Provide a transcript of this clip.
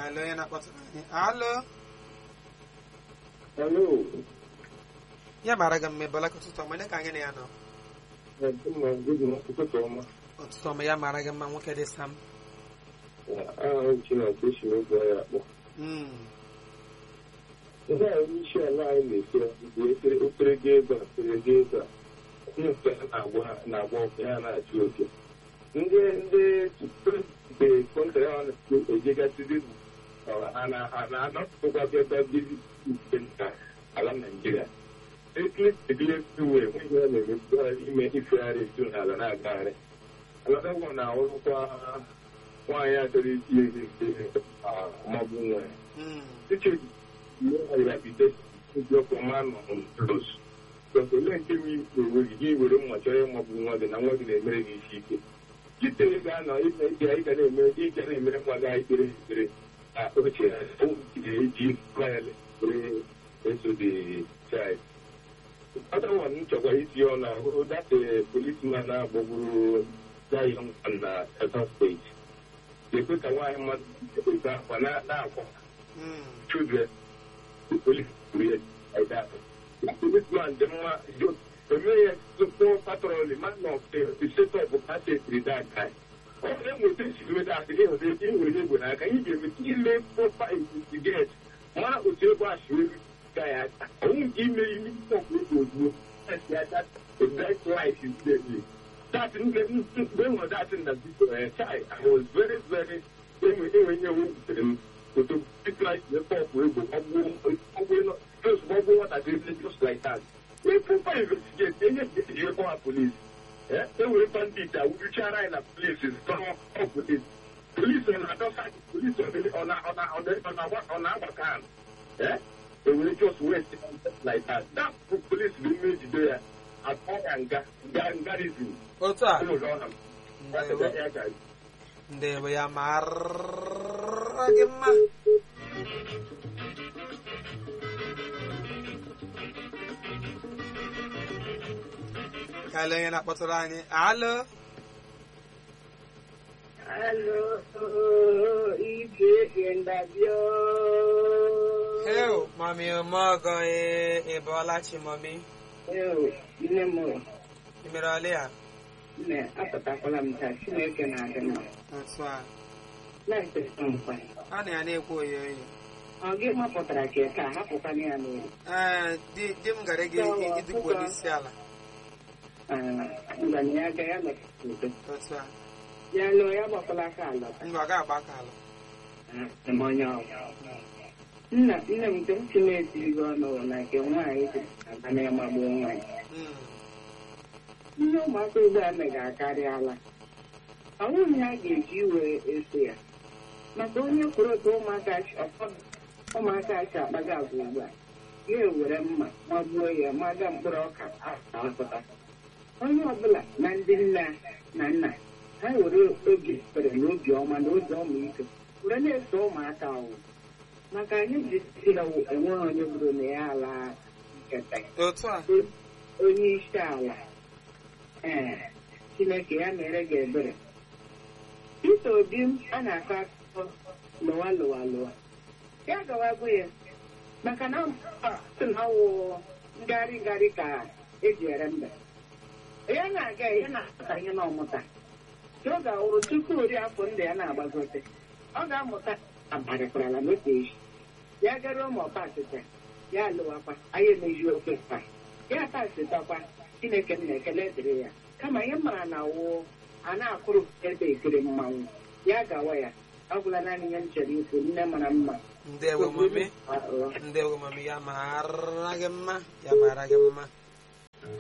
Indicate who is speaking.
Speaker 1: ka ele onye na-akpọtụrụ anyị alo
Speaker 2: Hello.
Speaker 1: ya mara gị mma ebola ka ụtụtụ ọma onye ka anyị na ya nọ
Speaker 2: ụtụtụ ọma.
Speaker 1: ụtụtụ ọma ya mara gị mma nwoke dị sam
Speaker 2: Aha Chineke esi n'oge ya akpọ.
Speaker 1: Mm,
Speaker 2: Ihe a onye isi ala anyị na-ese bụ efere ofere ga ebe a fere ga ebe a. Ndị nke ha na-agba na-agba ọkụ ya na-achụ oke. Ndị ndị mgbe kọntra ya na-ejegasịrị bụ ha na ha na-anọpụtakwa ebe ndị nke nta ala Naịjirịa. Ekele uwe enweghị ya na-emepụta ime ifegharị etu n'ala na-agagharị. Alada ụwa na-awụrụkwa nwaanyị a chọrọ iti ezi nke maọbụ nwa ya.
Speaker 1: mm,
Speaker 2: Uche irapide ndị ọkụ ma nọ n'ụlọs. Dọkịta ole nke m enweghị gị were mma chọrọ ịmabụ nwa gị na nwa gị na-emere gị isi ike. Chitere ga-anọ ịga ịga ịga na-eme ịga na-emere nwa gị ekpere ekpere na oche ga-eji faịlị were eso dị child. Other one m chọkwara iti ọnụ ahụ that policeman na-agbagburu Zion na Edo steeti. Ekwe ka nwaanyị mmadụ ebe akwa na-akwa
Speaker 1: mm.
Speaker 2: children, the police create like that. The policeman, the man, the the mayor, the poor patrol, the man of the, the set up of that with that guy. All of them will think with that, they will say, they will live with that. Can you give me, he may proper investigate. Man will say, what should guy, I won't give me, you need to talk with you. That's that, the best life is deadly. That, when was that in the uh, child, I was very, very, when we, when you went to people like the pop will go just bubble what I did just like that. We proper investigate, they just get the call police. Yeah, they will bandit that will try in a place is come up with it. Police on other side, police on the on a, on a, on the, on a, on our can. Yeah, they will just waste it like that. That police will made there at all and garrison.
Speaker 1: otu a
Speaker 2: Come on, that's the
Speaker 1: ndewo
Speaker 2: guy, guys.
Speaker 1: ndewo ya mara gị mma ka ele onye na-akpọtụrụ anyị alo
Speaker 3: Aló, Ije Ndabio.
Speaker 1: heo mami omogo ịbọọla chi mami
Speaker 3: Ewu, nne m,
Speaker 1: imere ọlị ya
Speaker 3: nne, apụtakwala m taa, Chineke na-adị mma.
Speaker 1: otu a
Speaker 3: Na-ekpesa nkwa.
Speaker 1: a na ya na-ekwu oyi oyi
Speaker 3: Ọ gị mapụtara ka taa, hapụkwana ya n'ụlọ.
Speaker 1: ee di di m gara gị ịdịkwu onye isi ala
Speaker 3: Ngwanye ya ga ya nọkịta udo.
Speaker 1: otu a
Speaker 3: Ya lụọ ya gbakwala aka ala.
Speaker 1: mba ọ ga-agba aka ala
Speaker 3: Ah, m onye ọbụla. Nna, nne m nke m si na-etiri gị ọnụ na nke nwaanyị dị aba na-amagbu nwaanyị.
Speaker 1: Mm,
Speaker 3: Ihe ụmụaka ugbu a meghị akarịala. Ọ bụghị ha ga-eji iwe eso ya. Maka onye kwuru otu ụmụaka ụfọdụ ụmụaka achị akpaga agwa ugbu a ya ewere mma magbuo ya maga mkpụrụ ọka apụta onye ọbụla na ndị nne na nna ha were obi ekpere na obi ọma na obi ọmịiko were na-eso ụmụaka ahụ maka anyị ji si na enweghị onye bụrụ na ya ala nketa
Speaker 1: otu a
Speaker 3: onye isi ala ee chineke ya mere gị ebere Peter Obi m a na-akọ akụkọ lụwa lụwa lụwa ya gawagbu ya maka na sị na ọwụ ngharị ngharị ka eji ere mbe ya na-aga ya na-amụta ihe na ọmụta ọ ga-awụrụ tupu ori afọ ndị ya na-agbagote ọ ga-amụta abarịkwarala n'otu echi ya gara ụmụ ọpasịta ya alụwakwa anyị emeji ofe pa ya pasịtakwa chineke m na-ekele dịrị ya kama ihe mara na wụ a na-akụrụ ebe ekiri mmanwụ ya gawa ya ọ gwụla naanị ihe m chere ikwu nne mara mma
Speaker 1: ndewo mami ndewo mami ya mara gị mma ya mara gị mma